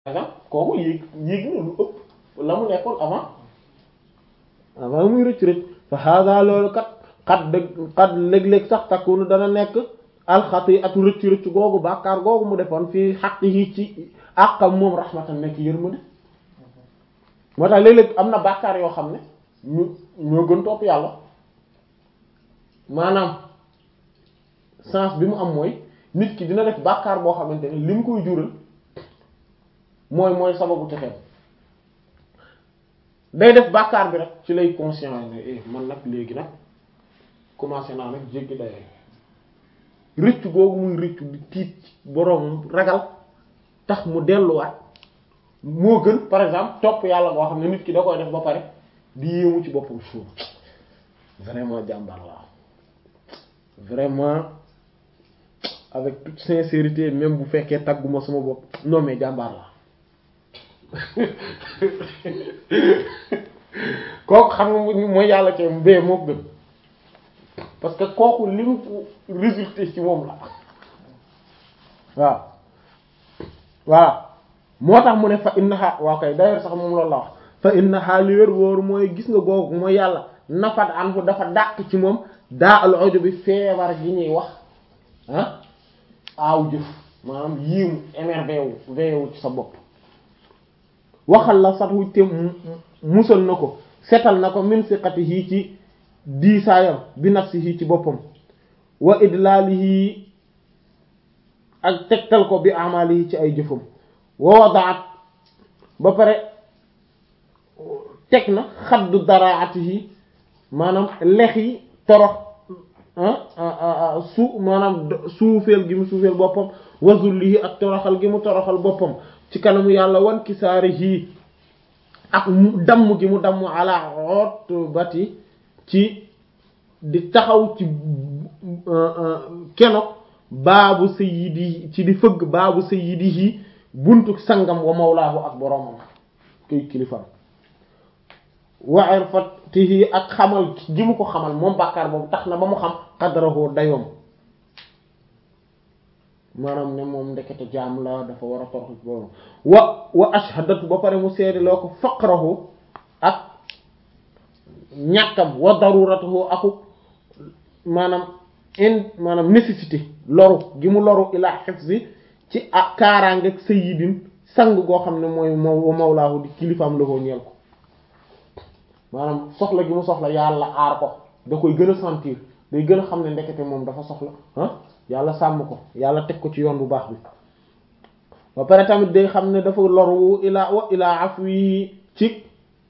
exemple kooku yéeg yéeg na lu ëpp la mu nekkoon avant avant muy rëcc rëcc fa hada loolu kat xat dëgg xat léeg-léeg sax takunu dana nekk alxati atu rëcc rëcc googu bàkkaar googu mu defoon fii xaq yi ci àqam moom rahmatan nekk yërmande moo tax léeg-léeg am na bàkkaar yoo xam ne ñu ñoo gën topp yàlla maanaam sens bi mu am mooy nit ki dina def bàkkaar boo xamante ne li mu koy jural mooy mooy sababu texeem day def bàkkaar bi rek ci lay conscient ne eh man nag léegi nag commencé naa nag jéggi day rëccu googu muy rëccu di tiit boroom ragal tax mu delluwaat moo gën par exemple topp yàlla boo xam ne nit ki da koy def ba pare di yéemu ci boppam suuf vraiment jàmbaar la vraiment avec toute sincérité même bu fekkee tagguma sama bopp non mais jàmbaar la kooku xam nga mooy yàlla ke bee moo gën parce que kooku li mu résulté ci moom la waaw waaw moo tax mu ne fa innaha waaw kay d'ailleurs sax moom loolu la wax fa innaha li wér wóoru mooy gis nga googu mooy yàlla nafat an fu dafa dàq ci moom daa al ojo bi feebar gi ñuy wax ah aaw jëf maanaam yiimu émerveillé wu veillé wu ci sa bopp waxal la sat wu te musal na ko setal na ko min siqatihi ci diisaayam bi nafsihi ci boppam wa idlaalihi ak tegtal ko bi amalihi ci ay jëfam wa wadaat ba pare teg na xaddu daraatihi maanaam lex yi torox su maanaam suufeel gi mu suufeel boppam wa zullihi ak toroxal gi mu toroxal boppam ci kanamu yàlla wan kisaarihi ak mu damm gi mu damm ala utbati ci di taxaw ci kenok baabu sayyidi ci di fëgg baabu sayyidihi buntu sangam wa mawlaahu ak boroomam koy kilifam wa irfatihi ak xamal gi mu ko xamal moom bàkkaar boobu tax na ba mu xam qadrahu dayoom maanaam ne moom ndekete jaam la dafa war a torox boobu wa wa ashhadatu ba pare mu seede loo ko faqrahu ak ñàkkam wa daruratuhu aku maanaam in maanaam nécessité loru gi mu loru ila hifzi ci ak kaaraangeeg sayyidin sang goo xam ne mooy moo mawlaahu di kilifaam la koo ñeel ko maanaam soxla gi mu soxla yàlla aar ko da koy gën a sentir day gën a xam ne ndekete moom dafa soxla ah yàlla sàmm ko yàlla teg ko ci yoon bu baax bi ba pare tamit day xam ne dafa loru ilaa wa ilaa afwi ci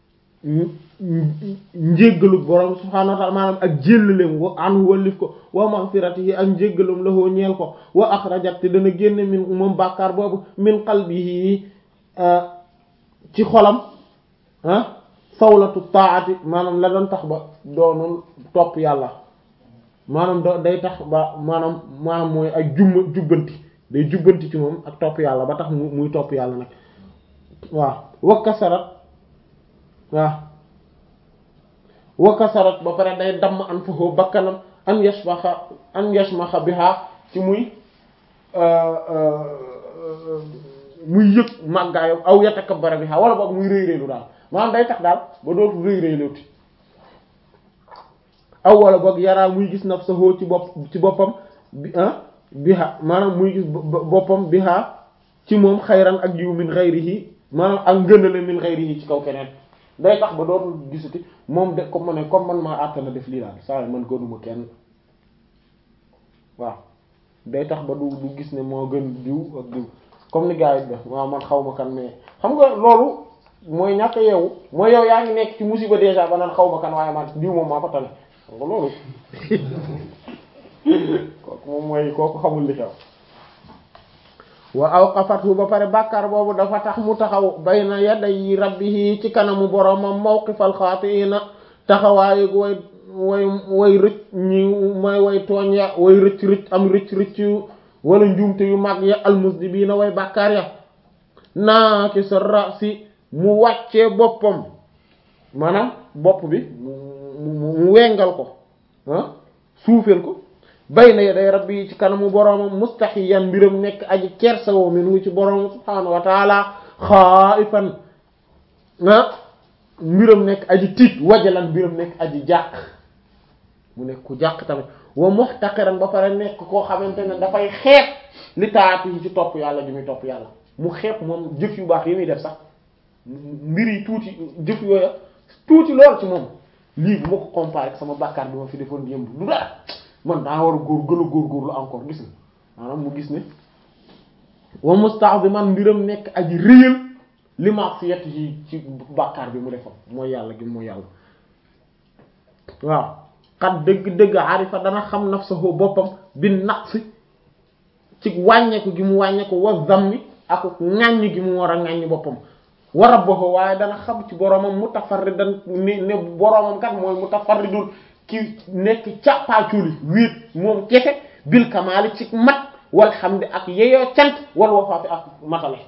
njéggalu borom subhaanahu wa ta'ala maanaam ak jéllaleem wa anhu wallif ko wa maghfiratihi ak njéggalum la hoo ñeel ko wa akhrajat te dana génne min moom bàkkaar boobu min qalbihi ci xolam ah sawlatu taati maanaam la doon tax ba doonul topp yàlla maanaam do day tax ba maanaam maanaam mooy ak jumma jubbanti day jubbanti ci moom ak topp yàlla ba tax mu muy topp yàlla nag waaw wakkasarat waaw wakkasarat ba pare day damm an fahoo bakkanam an yashmaxa an yashmaxa biha ci muy muy yëg màggaayam aw yatakabbara biha wala boog muy rëy rëylu daal maanaam day tax daal ba dootu rëy rëylooti aw wala boog yaraa muy gis nafsahu ci bopp ci boppam bi ah biha maanaam muy gis boppam biha ci moom xayran ak yiw min xayrihi maanaam ak ngënale min xayrihi ci kaw keneen day tax ba dootul gisuti moom de comme ma ne comme man maa àttana def lii daal saa man gënuma kenn waaw day tax ba du du gis ne moo gën diw ak diw comme ni gars yi def waaw man xaw ma kan mais xam nga loolu mooy ñàkk yeewu mooy yow yaa ngi nekk ci musiba déjà ba naan xaw ma kan waaye man diw moom maa ko tane xam nga loolu kooku moom mooy kooku xamul li xew wa awqafatu ba pare bàkkaar boobu dafa tax mu taxaw bayna yaday rabbihi ci kanamu boromam mawqifal xaatiina taxawaayu way way way rëcc ñi mooy way tooñ ya way rëcc rëcc am rëcc rëcc wala njuumte yu mag ya almusdibiina way bàkkaar ya naaki sa rasi mu wàccee boppam maanaam bopp bi mu mu wengal ko ah suufeel ko bayna yaday rabbi ci kanamu boroomam mustahiyan mbiram nekk aji kersawoo minhu ci boroomam subhaanahu wa taala xaifan ah mbiram nekk aji tiit wajalan mbiram nekk aji jàq mu nekk ku jàq tamit wa muhtaqiran ba pare nekk koo xamante ne dafay xeeb li taati yi ci topp yàlla di muy topp yàlla mu xeeb moom jëf yu baax yi muy def sax mbir yi tuuti jëf yooya tuuti lool ci moom lii bu ma ko comparé ak sama bàkkaar bi ma fi defoon yëmb du dara man daa war a góor gën a góorgóorlu encore gis nga maanaam mu gis ne wa musta'ziman mbiram nekk aji réyal li ma'siyati yi ci bàkkaar bi mu defoon mooy yàlla gi mooy yàlla waaw xat dëgg-dëgg arifa dana xam nafsahu boppam bi naqsi ci wàññeeku gi mu wàññeeku wa zammi ak ŋàññ gi mu war a ŋàññ boppam wa rabbahu waaye dana xam ci boromam mutafarridan ne ne boromam kat mooy mutafarridul ki nekk càppaaculi wéet moom kese bil kamaali ci mat wal hamdi ak yeyoo cant wal wafaati ak matale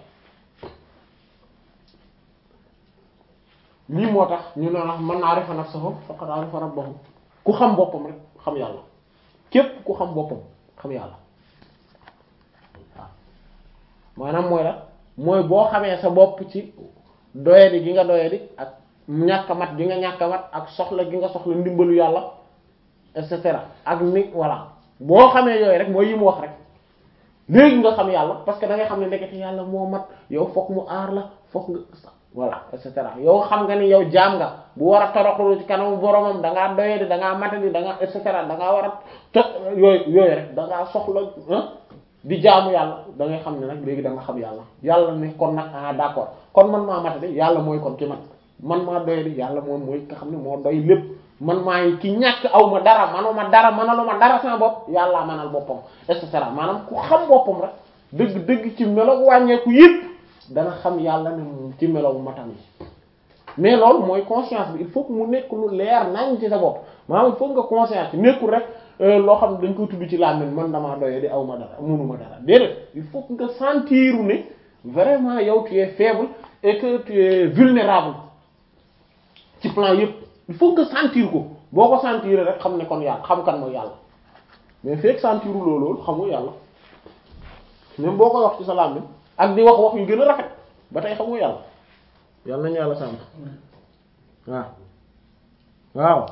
lii moo tax ñu ne man naa arifa nafsahu faqad arifa rabbahu ku xam boppam rek xam yàlla képp ku xam boppam xam yàlla waaw maanaam mooy la mooy boo xamee sa bopp ci doyadi gi nga doyadi ak ñàkk mat gi nga ñàkk mat ak soxla gi nga soxla ndimbalu yàlla et cetera ak ni voilà boo xamee yooyu rek mooy yi mu wax rek léegi nga xam yàlla parce que da ngay xam ne ndekete yàlla moo mat yow fokk mu aar la fokk nga voilà et cetera yow xam nga ni yow jaam nga bu war a toroxlu ci kanamu boromam da ngaa doyadi da ngaa matadi da ngaa et cetera da ngaa war a to yooyu yooyu rek da ngaa soxla di jaamu yàlla da ngay xam ne nag léegi da nga xam yàlla yàlla ne kon nag ah d'accord kon man maa matadi yàlla mooy kon ki mat man maa doyadi yàlla moom mooy nga xam ne moo doy lépp man maay ki ñàkk aw ma dara manuma dara manaluma dara sama bopp yàllaa manal boppam et cetera maanaam ku xam boppam rek dëgg dëgg ci melo wàññeeku yëpp dana xam yàlla ne moom ci melo matam yi mais loolu mooy conscience bi il faut que mu nekk lu leer nañ ci sa bopp maanaam il faut nga conscience nekkul rek loo xam ne dañ koy tudd ci làmmiñ man damaa doyee di aw ma dara mënuma dara déedéet il faut que nga sentir ne vraiment yow tu es faible et que tu es vulnérable ci plan yëpp il faut nga sentir ko boo ko sentir rek xam ne kon yàlla xam kan mooy yàlla mais fekk sentir loolu xamul yàlla même boo koy wax ci sa làmmiñ ak di wax wax yu gën a rafet ba tey xamoo yàlla yàlla nañu yàlla sàmm waaw waaw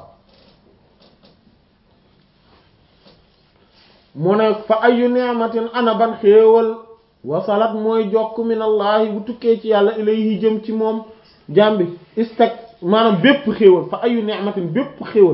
mu ne fa ayu ni'matin ana ban xéewal wasalat mooy jokk minallahi bu tukkee ci yàlla ilayhi jëm ci moom jàmbi istak maanaam bépp xéewal fa ayu ni'matin bépp xéewal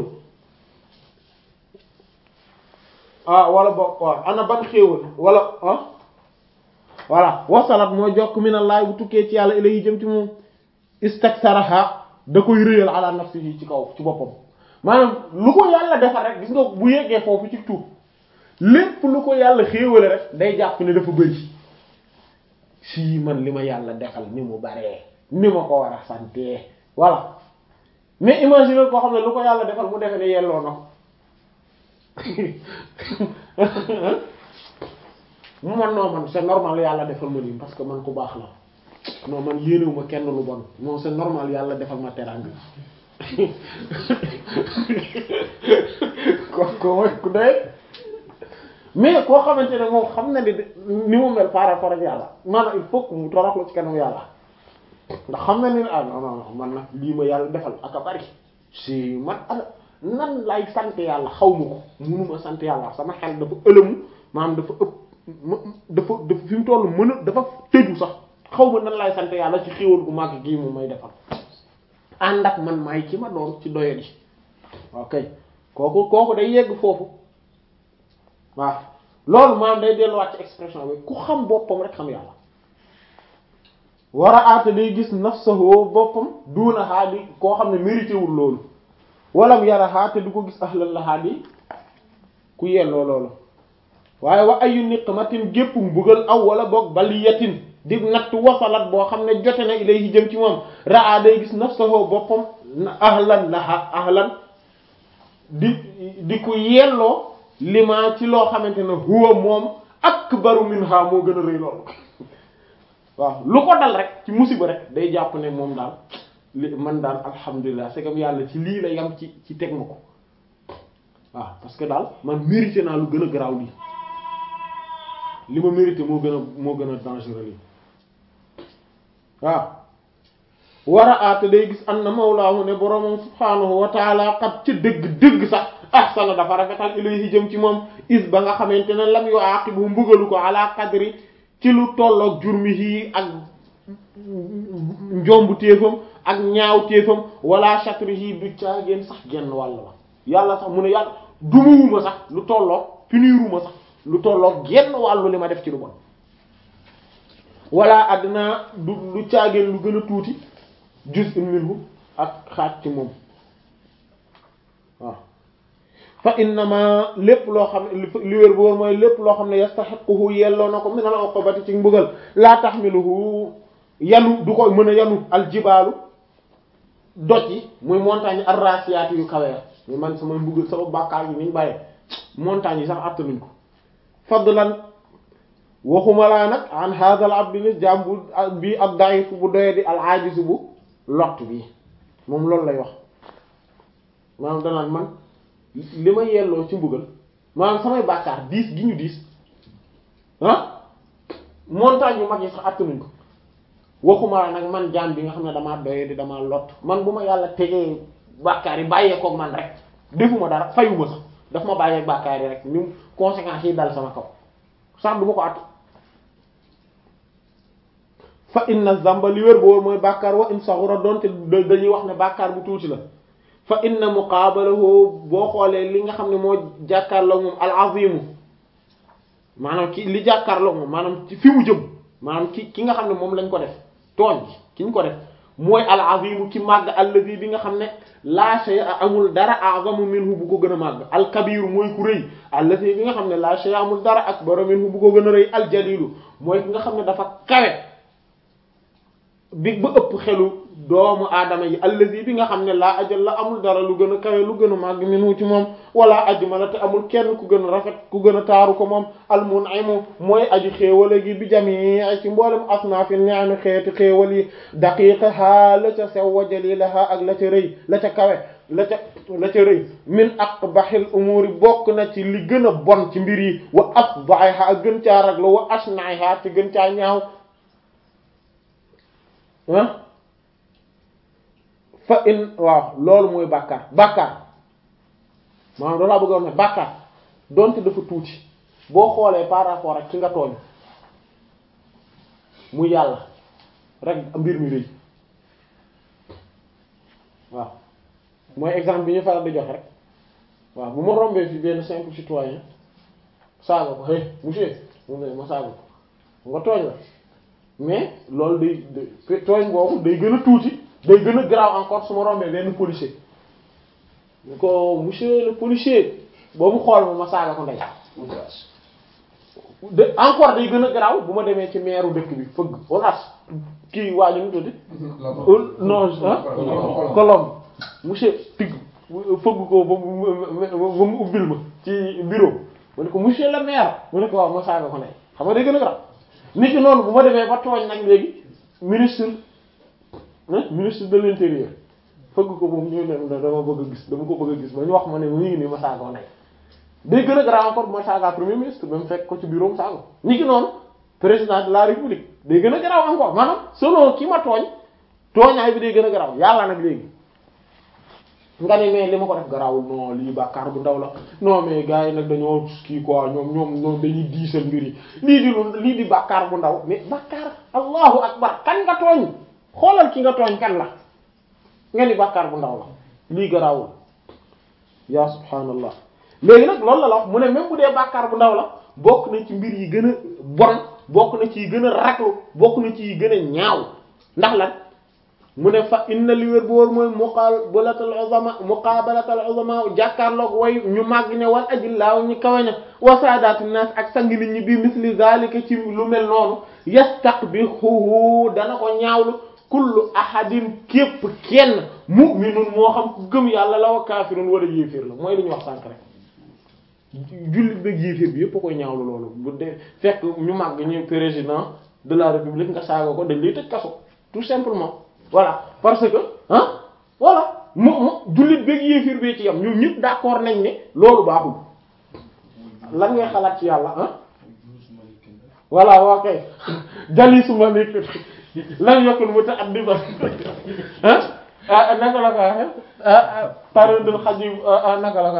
ah wala bokk waaw ana ban xéewal wala ah voilà wasalat mooy jokk minallahi bu tukkee ci yàlla ilayhi jëm ci moom istaksaraha da koy réyal ala nafsihi ci kaw ci boppam maanaam lu ko yàlla defar rek gis nga bu yeggee foofu ci tuub lépp lu ko yàlla xéewale rek day jàpp ne dafa bëri si man li ma yàlla defal ni mu baree ni ma ko war a sante voilà mais imagine koo xam ne lu ko yàlla defal mu defe ne yelloo na mu man noo man c'est normal yàlla defal ma nii parce que man ku baax la non man yéenewuma kenn lu bon non c'est normal yàlla defal ma teraanga ko ko mooy ku doy mais koo xamante ne moom xam na ni ni mu mel par rapport ak yàlla maanaam il faut que mu toroxlu ci kanam yàlla ndax xam na ni ah non non man nag lii ma yàlla defal ak a bari si man ala nan lay sant yàlla xaw ma ko munuma sant yàlla sama xel dafa ëlëmu maanaam dafa ëpp dafa dafa fi mu toll mën a dafa tëju sax xaw ma nan lay sant yàlla ci xéwal gu màgg gii mu may defal ànd ak man maay ci ma doon ci doyadi ok kooku kooku day yegg foofu waaw loolu maanaam day delluwaat ci expression bi ku xam boppam rek xam yàlla war a aata day gis nafsahu boppam duuna haadi koo xam ne mérité wul loolu walam yara haate du ko gis ahlan la haadi ku yelloo loolu waaye wa ayu niqmatin gépp mbugal aw wala boog baliyatin di natt wasalat boo xam ne jote na ilayhi jëm ci moom raa day gis nafsahu boppam ahlan laha ahlan di di ku yelloo lima ci loo xamante ne huwa moom akbaru minha moo gën a rëy loolu waaw lu ko dal rek ci musiba rek day jàpp ne moom daal li man daal alhamdulilah c'est comme yàlla ci lii la yam ci ci teg ma ko waaw parce que daal man mérité naa lu gën a garaaw lii li ma mérité moo gën a moo gën a dangereux lii waaw war a aate day gis an na mawlaahu ne boroomam subhaanahu wa taala xat ca dëgg dëgg sax ahsana dafa rafetal ilayhi jëm ci moom is ba nga xamante ne lam yu aqibu mbugalu ko ala qadri ci lu tolloog jurmihi ak njombu téefam ak ñaaw téefam wala shatrihi du caageen sax genn wàll la yàlla sax mu ne yàlla dumuwuma sax lu tolloog puniruma sax lu tolloog genn wàllu li ma def ci lu bon wala àddina du lu caageen lu gën a tuuti juz'un minhu ak xaaj ci moom waaw fa innama lépp loo xam ne li wér bu wóor mooy lépp loo xam ne yastahiquhu yelloo na ko min al uqubati ci mbugal laa taxmiluhu yanu du ko mën a yanu aljibaalu doj yi muy montagne arrasiyaat yu kawe muy man sama mbugal sama bàkkaar yi niñ bàyyee montagne yi sax attanuñ ko fadlan waxuma laa nag an hadha al abdi ni jaam bu bi ad da'if bu doye di al ajiz bu lott bi moom loolu lay wax maanaam danaan man li ma yelloo ci mbugal maanaam samay bàkkaar diis gi ñu diis ah montagne yu mag yi sax attanuñ ko waxuma nag man jaam bi nga xam ne damaa doye di damaa lott man bu ma yàlla tegee bàkkaar yi bàyyee ko man rek defuma dara fayuma sax daf ma bàyyee bàkkaar yi rek ni conséquences yi dal sama kaw sax du ma ko at fa inna zamba li wér boor mooy bàkkaar wa in saxura doonte dañuy wax ne bàkkaar bu tuuti la fa inna muqaabalahu boo xoolee li nga xam ne moo jàkkaarloo moom al azimu maanaam ki li jàkkaarloo moom maanaam ci fi mu jëm maanaam ki ki nga xam ne moom lañ ko def tooñ ki ñu ko def mooy al azimu ki màgg allazi bi nga xam ne la shay'a amul dara a'zamu minhu bu ko gën a màgg al kabiru mooy ku rëy allazi bi nga xam ne la shay'a amul dara akbaru minhu bu ko gën a rëy al jalilu mooy ki nga xam ne dafa kawe bi ba ëpp xelu doomu aadama yi allazi bi nga xam ne laa ajal la amul dara lu gën a kawe lu gën a màgg minhu ci moom wala ajmala te amul kenn ku gën a rafet ku gën a taaru ko moom al mun'imu mooy aji xéewale gi bi jamii ci mboolem asnaafi ni'ami xeeti xéewal yi daqiqaha la ca sew wa jalilaha ak la ca rëy la ca kawe la ca la ca rëy min aqbahil umuri bokk na ci li gën a bon ci mbir yi wa afdahiha ak gën caa raglu wa ashna'iha te gën caa ñaaw ah fa in waaw loolu mooy bàkkaar bàkkaar maanaam loolaa bëgg a wax ne bàkkaar donte dafa tuuti boo xoolee par rapport ak ki nga tooñ mu yàlla rek mbir mi rëy waaw mooy exemple bi ñu faral di joxe rek waaw bu ma rombee fi benn simple citoyen saaga ko hey monsieur mu ne ma saaga ko nga tooñ la mais loolu day day tooñ boobu day gën a tuuti day gën a grave encore su ma rombee benn policier ñu ko monsieur le policier boobu xool ma ma saaga ko ndey de encore day gën a grave bu ma demee ci meeru dëkk bi fëgg olas kii waa ñu mu tuddi non Colombe monsieur tigg fëgg ko ba mu ba mu ubbil ma ci bureau ma ne ko monsieur le maire mu ne ko waaw ma saaga ko ndey xam nga day gën a grave nit ki noonu bu ma demee ba tooñ nag léegi ministre ministre de l'intérieur fëgg ko moom ñu ne dama bëgg a gis dama ko bëgg a gis ba ñu wax ma ne mu ngi nii ma saagoo nay day gën a grave encore bu ma saagaa premier ministre ba mu fekk ko ci bureau mu saago nit ki noonu président de la république day gën a grave encore maanaam selon ki ma tooñ tooñaay bi day gën a grave yàlla nag léegi nga ne mais li ma ko def garawul non lii bàkkaar bu ndaw la non mais gars yi nag dañoo kii quoi ñoom ñoom ñoom dañuy diisal mbir yi lii di lu lii di bàkkaar bu ndaw mais bàkkaar allahu akbar kan nga tooñ xoolal ki nga tooñ kan la nga ni bàkkaar bu ndaw la lii garawul ya subhanallah léegi nag loolu la la wax mu ne même bu dee bàkkaar bu ndaw la bokk na ci mbir yi gën a bon bokk na ci yi gën a raglu bokk na ci yi gën a ñaaw ndax lan mu ne fa inna li wér bu wóor mooy muqabalatul uzama muqabalatul uzama jàkkaarloog way ñu màgg ne wal ajillaaw ñu kawe ne wa saadaatu naas ak sang nit ñi bi misli zalika ci lu mel noonu yastaqbihuhu dana ko ñaawlu kullu ahadin képp kenn mu'minun moo xam ku gëm yàlla la wa kaafirun wala yéeféer la mooy li ñu wax sànk rek jullit beeg yéeféer bi yépp a koy ñaawlu loolu bu dee fekk ñu màgg ñu président de la république nga saaga ko dañ lay tëj kaso tout simplement voilà parce que ah voilà mu mu jullit beeg yéefir bee ci yam ñoom ñëpp d'accord nañ ne loolu baaxul lan ngay xalaat ci yàlla ah voilà waa kay jali suma nekk lam yakun muta'addiban ah naka la ko waxee taridul xajib naka la ko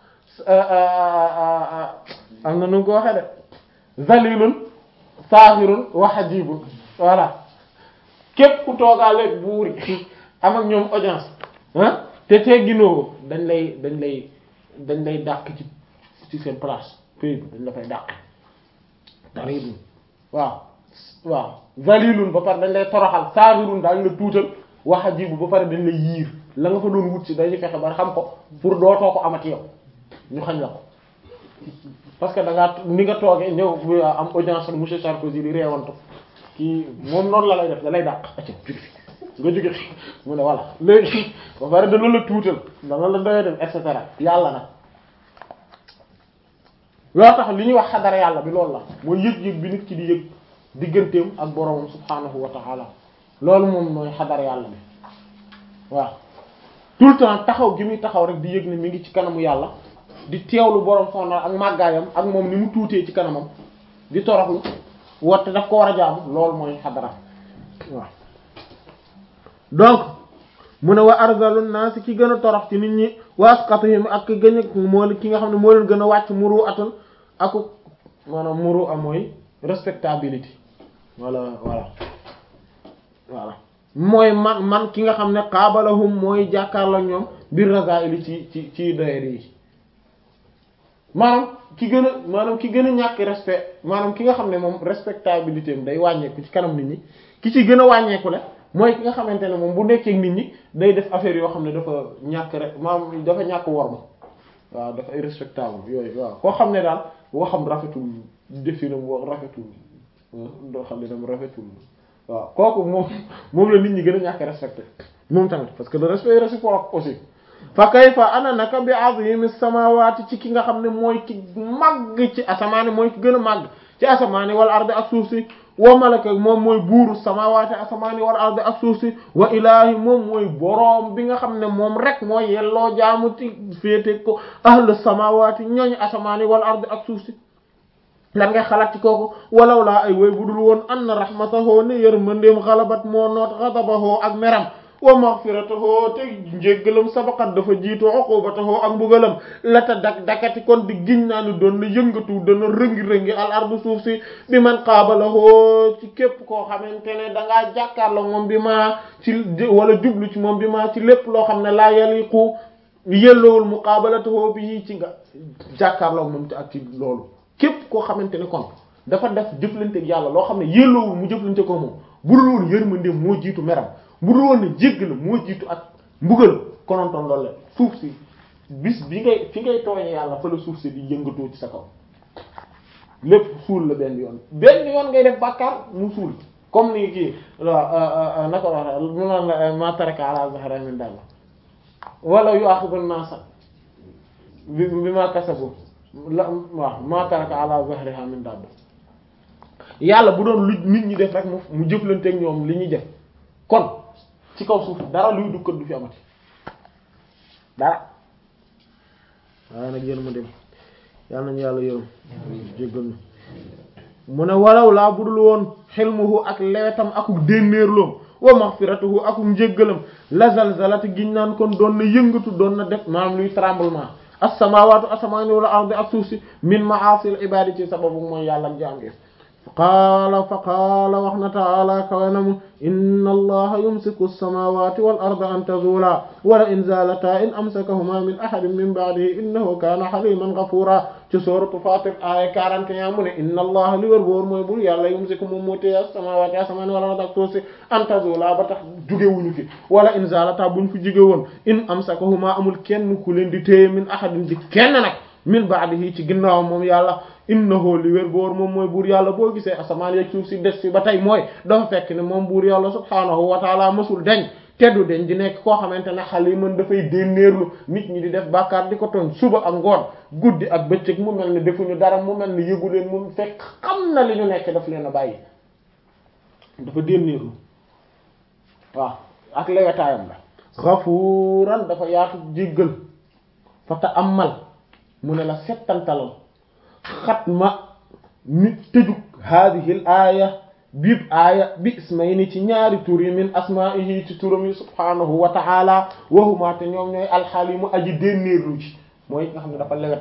waxee am na nu ko waxee de zalilun saaxirun wa xajibun voilà képp ku toogaaleeg buur yi am ak ñoom audience ah te tegginoo dañ lay dañ lay dañ lay dàq ci ci seen place pays bi dañ la fay dàq taridun waaw waaw zalilun ba pare dañ lay toroxal saaxirun daañ la tuutal wa xajibun ba pare dañ lay yiir la nga fa doon wut si dañuy fexe ba xam ko pour dootoo ko amati yow ñu xañ la ko parce que da ngaa ni nga toogee ñëw am audience ak monsieur Sarkozy di réewantu kii moom noonu la lay def da lay dàq acca jóge fi nga jóge fi mu ne voilà léegi ba pare dana la tuutal dana la doyee dem et cetera yàlla nag loo tax li ñuy wax xadara yàlla bi loolu la mooy yëg-yëg bi nit ki di yëg digganteem ak boroomam subhaanahu wa ta'ala loolu moom mooy xadara yàlla bi waaw tout le temps taxaw gi muy taxaw rek di yëg ne mi ngi ci kanamu yàlla di teewlu borom soxna ak màggaayam ak moom ni mu tuutee ci kanamam di toroxlu woote daf ko war a jaamu loolu mooy xadara waaw donc mu ne wa arzalun nas ki gën a torox ci nit ñi wa asqatuhum ak ki gën a moo ki nga xam ne moo leen gën a wàcc muru atan aku maanaam muru a mooy respectabilité voilà voilà voilà mooy man man ki nga xam ne qaabalahum mooy jàkkaarloo ñoom bir razaili ci ci ci doyadi yi maanaam ki gën a maanaam ki gën a ñàkk respect maanaam ki nga xam ne moom respectabilité am day wàññeeku ci kanam nit ñi ki ci gën a wàññeeku la mooy ki nga xamante ne moom bu nekkee nit ñi day def affaire yoo xam ne dafa ñàkk rek maanaam dafa ñàkk worma waaw dafa irrespectable yooyu waaw koo xam ne daal waxam rafetul definam wax rafetul doo xam ne dam rafetul waaw kooku moom moom la nit ñi gën a ñàkk respecté moom tamit parce que le respect est réciproque aussi fa kayfa ana naka bi azimi samawati ci ki nga xam ne mooy ki màgg ci asamaani mooy ki gën a màgg ci asamaani wal ardi ak suuf si wa malaka moom mooy buuru samawati asamaani wal ardi ak suuf si wa ilaahi moom mooy boroom bi nga xam ne moom rek mooy yelloo jaamu ci féete ko ahlu samawati ñooñu asamaani wal ardi ak suuf si lan ngay xalaat ci kooku walaw laa ay woy budul woon anna rahmatahu ne yërmandeem xalabat moo noot ghadabahu ak meram wa maghfiratahu te njéggalam sabaqat dafa jiitu uqubatahu ak mbugalam la ta dak dakati kon di giñ naa ni doon na yëngatu dana rëngi-rëngi al ardu suuf si bi man qaabalahoo ci képp koo xamante ne dangaa jàkkaarloo moom bi maa ci wala jublu ci moom bi maa ci lépp loo xam ne laa yaliqu yellowul muqaabalatahu bi ci nga jàkkaarloo moom ci ak ci loolu képp koo xamante ne kon dafa def jëflante ak yàlla loo xam ne yellowul mu jëflante ko moom bu dul woon yërmande moo jiitu meram bu dul woon ne jégg la moo jiitu ak mbugal konontoon loolu la suuf si bis bi ngay fi ngay tooñee yàlla fa la suuf si di yëngatoo ci sa kaw lépp suul la benn yoon benn yoon ngay def bàkkaar mu suul comme ni kii waaw naka wax mu naan la ma taraka ala zahra min dalla wala yu akhidun nasa bi bi ma kasabu la waaw ma taraka ala zahriha min dalla yàlla bu doon lu nit ñi def rek mu mu jëflanteeg ñoom li ñuy def kon ci kaw suuf dara luy dukkat du fi amati dara waaye nag yéen ma dem yàlla nañu yàlla yërëm jéggal na mu ne walaw laa budul woon xilmuhu ak lewetam akuk dénnéerloom wa maghfiratuhu akuk njéggalam la zalzalati giñ naan kon doon na yëngatu doon na def maanaam luy tremblement as-samawatu asamaani wala ardi ak suuf si min ma'asil ibadi ci sababu mooy yàlla jaam gi qaala fa qaala wax na taala kawanamu inna allaha yumsiku alsamawati wal arda an tazula wala in zalata in amsakahuma min ahadin min ba'dihi innahu kana haliman ghafura ci sooratu Faatir aaya 41 mu ne inna allaha li wër boor mooy bul yàlla yumsiku moom moo téye as-samawati asamaani wal arda ak suuf si an tazula ba tax jugewuñu fi wala in zalata buñ fi jóge woon in amsakahuma amul kenn ku leen di téye min ahadin di kenn nag min ba'dihi ci ginnaawam moom yàlla innahu li wér boor moom mooy buur yàlla boo gisee asamaan yeeg suuf si des fi ba tey mooy dafa fekk ne moom buur yàlla subhaanahu wa taala mësul deñ teddu deñ di nekk koo xamante ne xale yi mën dafay dénnéerlu nit ñi di def bàkkaar di ko tooñ suba ak ngoon guddi ak bëccëg mu mel ne defuñu dara mu mel ne yëgu leen mu fekk xam na li ñu nekk daf leen a bàyyi dafa dénnéerlu waaw ak lewetaayam la xafuuran dafa yaatu jéggal fa ta amal mu ne la settantalal xatma mi tëjug haadihi l aaya biib aaya bi ismayni ci ñaari tur yi min asma'ihi ci turam yi subhanahu wa ta'ala wahuma te ñoom ñooy alxalimu aji dénnéerlu ci mooy nga xam ne dafa lewet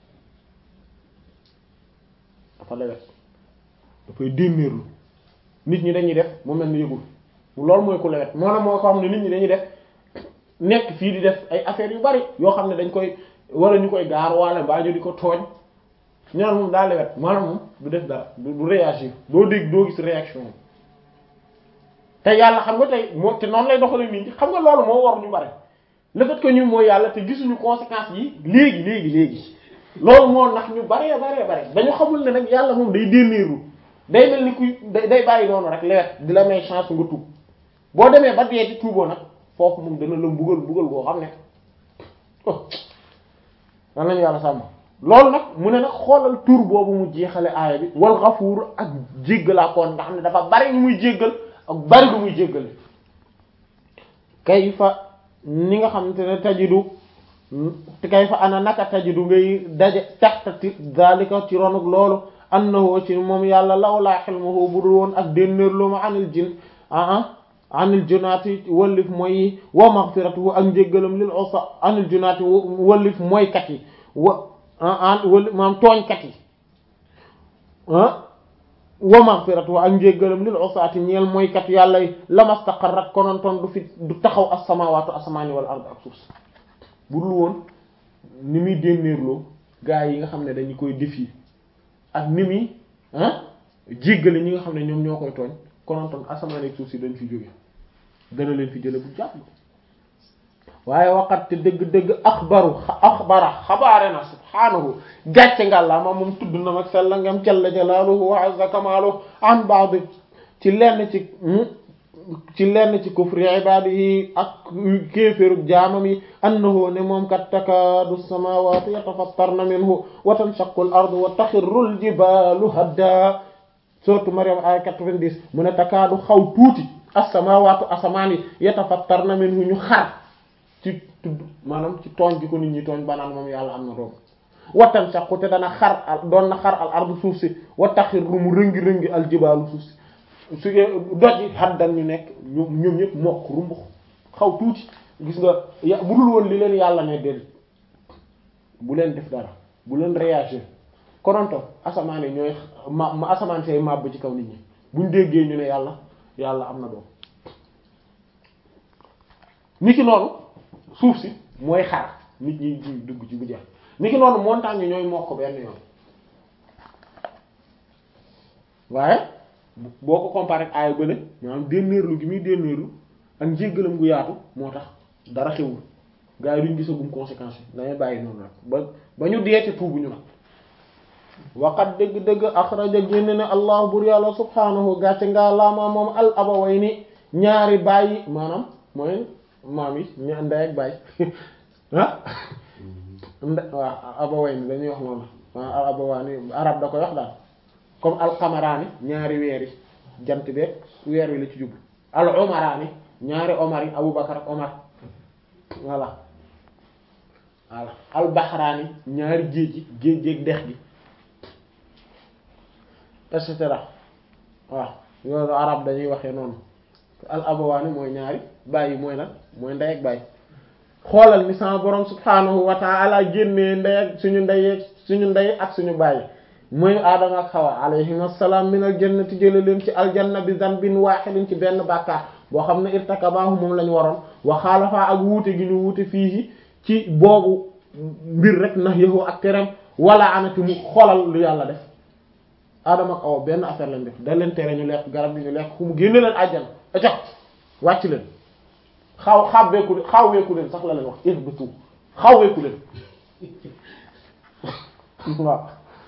dafa lewet dafay dénnéerlu nit ñi dañuy def mu mel ni yëgul loolu mooy ku lewet moo na moo ko xam ne nit ñi dañuy def nekk fii di def ay affaires yu bari yoo xam ne dañ koy wala ñu koy gaar wala mbaa ñu di ko tooñ ñaan moom daa lewet maanaam moom du def dara du du réagir doo dégg doo gis réaction te yàlla xam nga tey moo te noonu lay doxale nit ñi xam nga loolu moo war ñu bari le fait que ñu mooy yàlla te gisuñu conséquences yi léegi léegi léegi loolu moo nax ñu baree baree bare dañu xamul ne nag yàlla moom day dénnéerlu day mel ni kuy day bàyyi noonu rek lewet di la may chance nga tuub boo demee ba dee ci tuuboo nag foofu moom dana la mbugal mbugal boo xam ne oh lan lañu yàlla sàmm loolu nag mu ne nag xoolal tur boobu mu jeexale aaya bi wal xafuur ak jéggalaakoon nga xam ne dafa bari ñu muy jéggal ak bari lu muy jéggale kayfa ni nga xamante ne tajidu kayfa ana naka tajidu ngay daje taxtati zalika ci ronuk loolu annahu ci moom yàlla lawlaa xilmuhu budul woon ak dénnéerlu ma anil jin ah anil junaati wallif mooy wa maghfiratuhu ak njéggalam lil usa anil junaati wallif mooykat yi wa an wallif maam tooñkat yi ah wa maghfiratuhu ak njéggalam lil usaati ñeel mooykat yàlla yi lamastaqarrat konontoon du fi du taxaw as-samaawaatu asamaani wal ard ak suuf si budul woon ni muy dénnéerloo gaa yi nga xam ne dañu koy défier ak ni muy ah jéggale ñi nga xam ne ñoom ñoo koy tooñ konontoon asamaan ak suuf si dañ fi jóge dana leen fi jële bu jàpp waaye waqat te dëgg-dëgg axbaru axbara xabaare na subhaanahu gàcce ngàllaa ma moom tudd na mag sella ngam jalla jalaaluhu wa azza kamaaluhu an ba'd ci lenn ci ci lenn ci kufri ibaadihi ak kéeféerug jaamam yi annahu ne moom kat takaadu samaawaatu yatafattarna minhu wa tanshaqqu al ardu wa taxirru al jibaalu hadda surtout Maryam ay 90 mu ne takaadu xaw tuuti as-samaawaatu asamaan yi yatafattarna minhu ñu xar ci tudd maanaam ci tooñ gi ko nit ñi tooñ banaan moom yàlla am na doom watan saqu te dana xar al doon na xar al ardu suuf si wa taxirru mu rëngi-rëngi al jibaalu suuf si su doj yi haddan ñu nekk ñoom ñoom ñëpp mokk rumbux xaw tuuti gis nga ya bu dul woon li leen yàlla ne déedéet bu leen def dara bu leen réagir kononto asamaan yi ñooy ma ma asamaan say màbb ci kaw nit ñi buñ déggee ñu ne yàlla yàlla am na doom ni ki noonu suuf si mooy xar nit ñi dugg ci bu jeex ni ki noonu montagne yi ñooy mokk benn yoon waaye boo ko comparé ak aaya bële maanaam dénnéerlu gi muy dénnéerlu ak njéggalam gu yaatu moo tax dara xewul gaa yi duñ gisagum conséquences yi dañuy bàyyi noonu rek ba ba ñu deete tuubuñu nag waqat dëgg-dëgg axraja génne ne allah bur yàlla subhaanahu gàcce ngaa laamaa moom al abawayni ñaari bàyyi maanaam mooy maam yi ñu ndey ak bàyyi ah nde waaw abawayni dañuy wax noonu al abawaani arab da koy wax daal comme al qamaraani ñaari weer yi jant beeg weer wi la ci jublu al umaraani ñaari omar yi abubakar ak omar voilà voilà al bahraani ñaari géej gi géej géej dex gi et cetera waaw yooyu arab dañuy waxee noonu al abawaani mooy ñaari bàyyi mooy nag mooy ndey ak bàyyi xoolal ni sama borom subhaanahu wa ta'ala génnee ndey ak suñu ndey suñu ndey ak suñu bàyyi mooy aadama ak xawa alayhim assalaam min al jannati jële leen ci aljanna bi zanbin wahidin ci benn bàkkaar boo xam ne irtakabahu moom la ñu waroon wa xaalafa ak wuute gi ñu wuute fii ci boobu mbir rek nax yëxoo ak terem wala anati mu xoolal lu yàlla def aadama ak awa benn affaire lañ def da leen tere ñu lekk garab gi ñu lekk ku mu génne leen àjjana aco wàcc leen xaw xawweeku leen xawweeku leen sax la leen wax ihbitu xawweeku leen waaw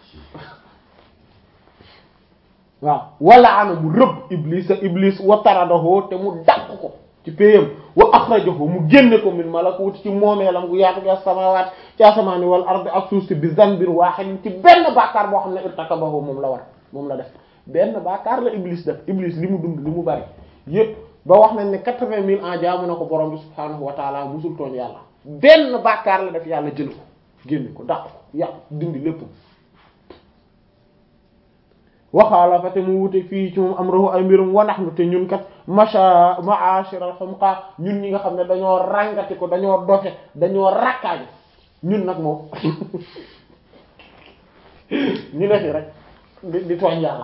waaw wala ana mu rëbb iblis a iblis wa taradahu te mu dàq ko ci péyam wa akhrajahu mu génne ko min malakuti ci moomeelam gu yaatu ga samawaat ci asamaani wal ardi ak suuf si bi zanbin wahidin ci benn bàkkaar boo xam ne irtakabahu moom la war moom la def benn bàkkaar la iblis def iblis li mu dund li mu bari yépp ba wax nañ ne quatre-vingt mille ans jaamu na ko borom bi subhaanahu wa taala musul tooñ yàlla benn bàkkaar la def yàlla jël ko génne ko dàq ko yàq dindi lépp waxaala fa te mu wute fii ci moom amruhu ay mbirum wa nahnu te ñun kat macha ma'ashir al humqa ñun ñi nga xam ne dañoo ràngati ko dañoo dofe dañoo rakkaaji ñun nag moom ñu ne fi rek di di tooñ yàlla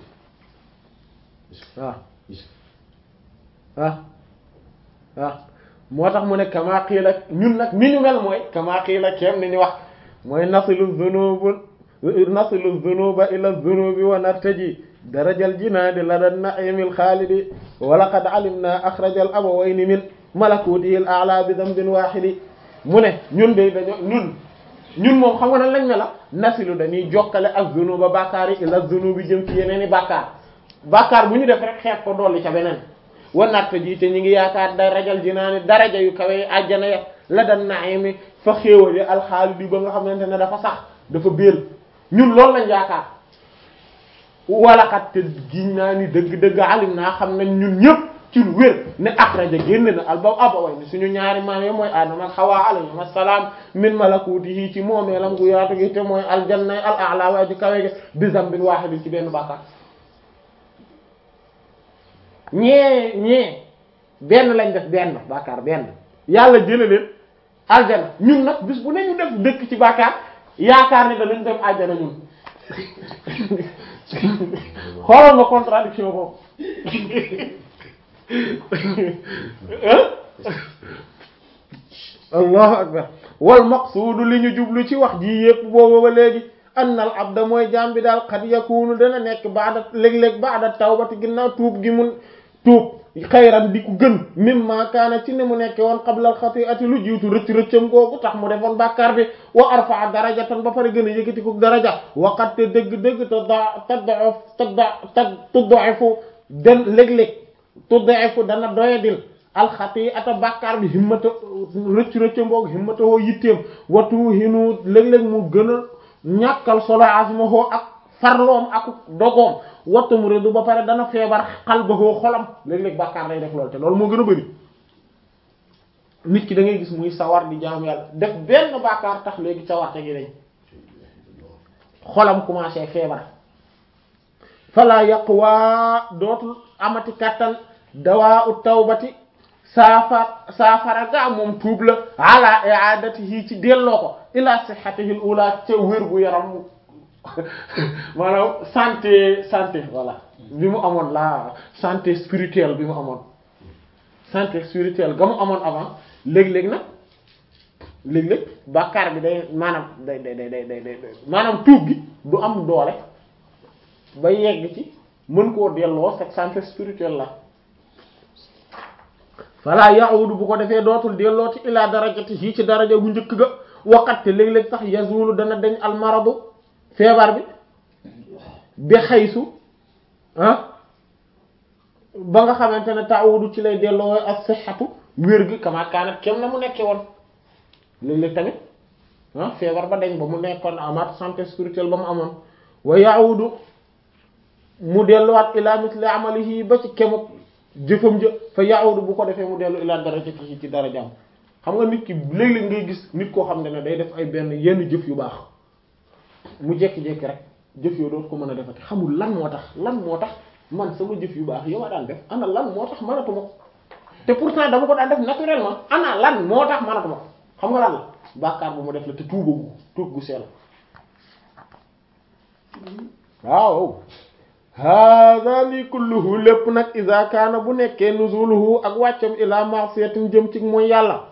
waaw ah ah moo tax mu ne kama qiila ñun nag ni ñu mel mooy kama qiila kem ni ñu wax mooy nasilu dhunuba nasilu dhunuba ila dhunubi wa nartaji darajal jinaadi lada naimil xaalidi wa laqad alimna axrajal abawayni min malakutihi al a'la bi dhanbin wahidi mu ne ñun de dañoo ñun ñun moom xam nga nan lañ ne la nasilu dañuy jokkale ak dhunuba bàkkaar yi ila dhunubi jëm ci yeneen i bàkkaar bàkkaar bu ñu def rek xeet ko dolli ca beneen wa nartaji te ñu ngi yaakaar darajal jinaani daraja yu kawe àjjana ya la dan naimi fa xéewal yi alxaalidi ba nga xamante ne dafa sax dafa béel ñun loolu lañ yaakaar walaxat te giñ naa ni dëgg-dëgg alim naa xam nañ ñun ñëpp ci lu wér ne axraja génn na alba abaway ni suñu ñaari maam yi mooy aadama ak xawaa alayhim assalaam min malakutihi ci moomeelam gu yaatu gi te mooy aljanna al a'la wa aji kawe gi bi zambin wahidin ci benn bàkkaar ñee ñee benn lañ def benn bàkkaar benn yàlla jële leen aljana ñun nag bis bu ne ñu def dëkk ci bàkkaar yaakaar ne danañ dem aljana ñun xoolal nga contradiction boobu allahu akbar wal maqsuudu li ñu jublu ci wax ji yépp boobu ba léegi annal abda mooy jaam bi daal xad yakunu dana nekk baada léeg-léeg baada tawbati ginnaaw tuub gi mun tuub xayran di ku gën mimma kaana ci ne mu nekke woon qabla al xati'ati lu jiitu rëcc rëccam googu tax mu defoon bàkkaar bi wa arfa'a darajatan ba pare gën a yëkkati ko daraja waqat te dëgg-dëgg te da tadda tadda tad tudda'ifu den léeg-léeg tudda'ifu dana doyadil alxati'ata bàkkaar bi himmata rëcc rëccam googu himmata woo yitteem watu hinu léeg-léeg mu gën a ñàkkal solo asma hoo ak farloom ak dogoom wattam rédu ba pare dana feebar xal ba hoo xolam léeg-léeg bàkkaar lay def loolu te loolu moo gën a bëri nit ki da ngay gis muy sawar di jaamu yàlla def benn bàkkaar tax léegi sawarte gi dañ xolam commencé feebar fala yaqwa dootul amati kattan dawaa ut tawbati saafar saafara gaa moom tuub la ala i'adatihi ci delloo ko ila sihhatihi al-ula ca wér gu yaram maanaam santé santé voilà bi mu amoon la santé spirituelle bi mu amoon santé spirituelle ga mu amoon avant léeg-léeg nag léeg-léeg bàkkaar bi day maanaam day day day day day maanaam tuub gi du am doole ba yegg ci mën koo delloo cette santé spirituelle la fala ya'udu bu ko defee dootul dellooti ila darajati yi ci daraja bu njëkk ga waqat te léeg-léeg sax yazulu dana dañ almaradu feebar bi bi xaysu ah ba nga xamante ne ta'udu ci lay delloo as-sihhatu wér gi kama kaanat kem na mu nekkee woon léeg-léeg tamit ah feebar ba dañ ba mu nekkoon amaat santé spirituelle ba mu amoon wa ya'udu mu delluwaat ila misli amalihi ba ci kemuk jëfam jë fa ya'udu bu ko defee mu dellu ila darajatihi ci darajaam xam nga nit ki léeg-léeg ngay gis nit koo xam ne ne day def ay benn yenn jëf yu baax mu jékki-jékki rek jëf yoo dootu ko mën a defati xamul lan moo tax lan moo tax man sama jëf yu baax yow a daan def ana lan moo tax mënatuma ko te pourtant dama ko daan def naturellement ana lan moo tax mënatuma ko xam nga lan la bàkkaar bu mu def la te tuubagu tuub gu sell waaw hada li kulluhu lépp nag iza kaana bu nekkee nuzuluhu ak wàccam ila ma'siyatin jëm ci mooy yàlla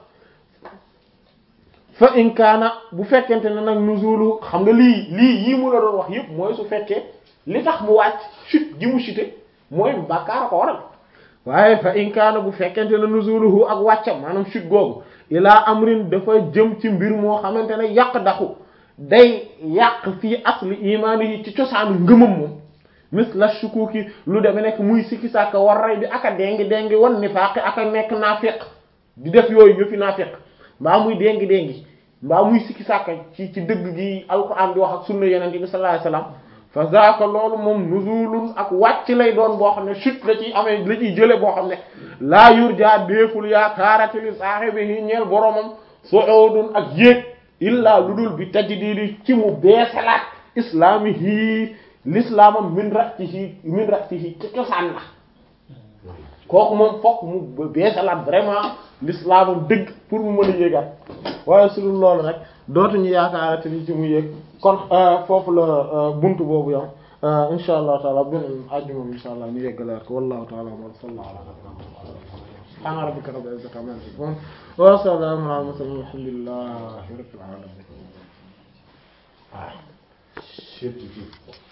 fa in kaana bu fekkente ne nag nuzuluhu xam nga lii lii yii mu la doon wax yëpp mooy su fekkee li tax mu wàcc chute gi mu chute mooy bàkkaar a ko waral waaye fa in kaana bu fekkente ne nuzuluhu ak wàccam maanaam chute googu ilaa amrin dafa jëm ci mbir moo xamante ne yàq daxu day yàq fii asli imaani yi ci cosaanu ngëmam moom mis la shukuki lu deme nekk muy sikki sàkka war ray bi aka dengi dengi wan nifaaqi aka nekk naafiq di def yooyu yëfi naafiq mbaa muy dengi dengi mbaa muy sikki sàkka ci ci dëgg gi alquran di wax ak sunna yeneen bi sallallahu alayhi wasallam fa zaaka loolu moom nuzulun ak wàcc lay doon boo xam ne chute la ciy amee la ciy jële boo xam ne laa yurja déeful yaakaarati li saahibihi ñeel boromam su'udun ak yéeg illaa lu dul bi tajdidi ci mu beesalaat islaamihi l'islamam min ra'sihi min ra'sihi ci cosaan la kooku moom fokk mu beesalaat vraiment l'islamam dëgg pour mu mën a yéegaat waaye su dul loolu rek dootuñu yaakaarate ni ci mu yéeg kon foofu la buntu boobu yam insha allah taala beneen àjjuma insha allah ñu yeggalaat ko wallahu taala wa sallallahu ala subhana rabbika rabbil izzati amma yasifun wa salamun ala mursalin alhamdulillahi rabbil alamin certitude